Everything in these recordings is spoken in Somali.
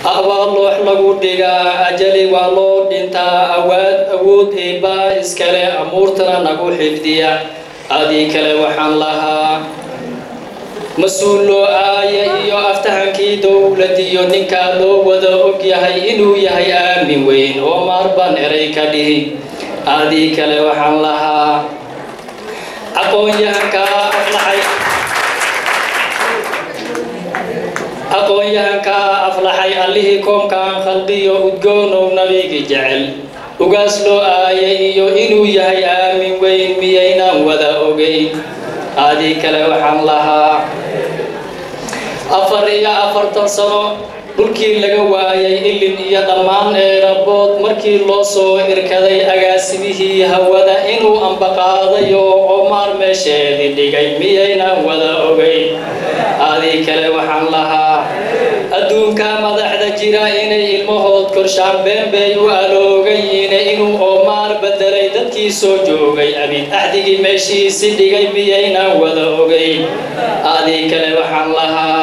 abaal loox lagu dhigaa ajali waa loo dhintaa awaad awood eebbaa iskale amuurtana nagu xifdiya adii kale waxaan lahaa mas-uul loo aaya iyo aftahankii dowladiyo ninkaa loo wada og yahay inuu yahay aamin weyn oo maarbaan eray ka dhihi adii kale waxaan lahaa aqoon-yahankaa aflaxay aqoon-yahankaa aflaxay allihii koomkaan khalqiyo udgoonow nabigi jecel ugaas loo aayay iyo inuu yahay aamin weyn miyaynaan wada ogeyn adii kale waxaan lahaa afar iyo afartan sano dhulkii laga waayay ilin iyo dhammaan eerabood markii loo soo irkaday agaasimihii hawada inuu ambaqaadayo omaar meesheedii dhigay miyaynaan wada ogeyn adii kale waxaan lahaa adduunka madaxda jira inay ilmahood korshaan beenbay u aloogayiine inuu oomaar bedelay dadkii soo joogay abid axdigii meeshiisi dhigay miyaynaan wada ogeyn adii kale waxaan lahaa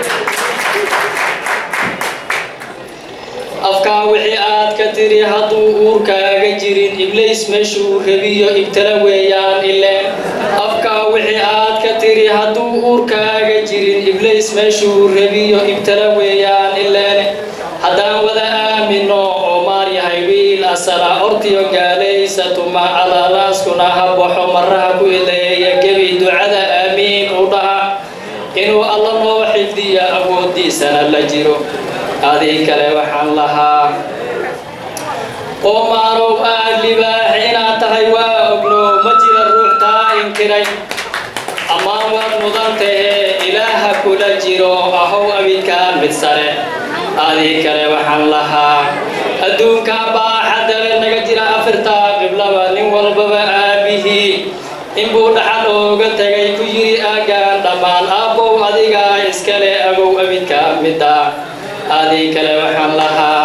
afkaa wixii aad ka tiri hadduu uurkaaga jirin iblays meeshuu rabiyo ibtala weeyaan ileen afkaa wixii aad ka tiri hadduu uurkaaga jirin iblays meeshuu rabiyo ibtala weeyaan ileen haddaan wada aamino oo maar yahay wiil asala ortiyo gaalaysa tuma alalaaskuna ha baxo maraha ku ileeya gebi ducada aamiin u dhaha inuu alla noo xifdiyo awooddiisana la jiro adii kale waxaan lahaa qoomaarow aad libaax inaad tahay waa ogno ma jira ruux taa inkiray ammaan waad mudan tahee ilaaha kula jiro ahow abidkaa mid sare adii kale waxaan lahaa adduunka baaxadale naga jira afirtaa qiblaba nin walbaba aabihii inbuu dhaxal ooga tegay ku yiri aagaan dhammaan aabbow adigaa iskale agow abidkaa midda adii kale waxaan lahaa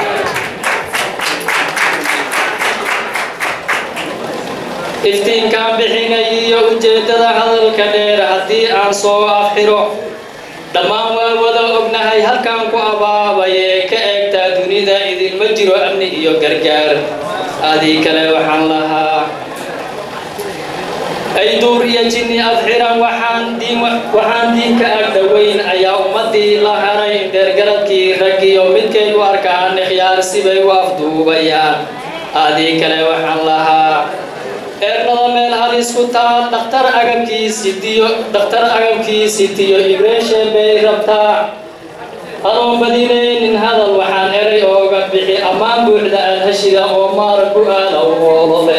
iftiinkaan bixinay iyo ujeeddada hadalka dheer haddii aan soo afxiro dhammaan waa wada ognahay halkaan ku abaabayee ka eegtaa dunida idinma jiro amni iyo gargaar adii kale waxaan lahaa ay duur iyo jinni adxiran waxaan diin waxaan diinka agdhoweyn ayaa ummadii la haray deergaradkii raggiyo midkay u arkaan ikhyaar sibay u afduubayaan adii kale waxaan lahaa eernada meel halis ku taal dhakhtar agabkii sitiyo dhakhtar agabkii sitiyo ibreeshe bay rabtaa anoon badinaynin hadal waxaan eray ooga bixi ammaan buuxda aad heshida oo maara ku aada woolole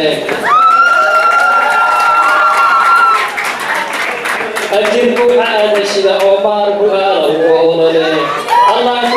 ajir buuxa aad heshida oo maar ku aada woolole allah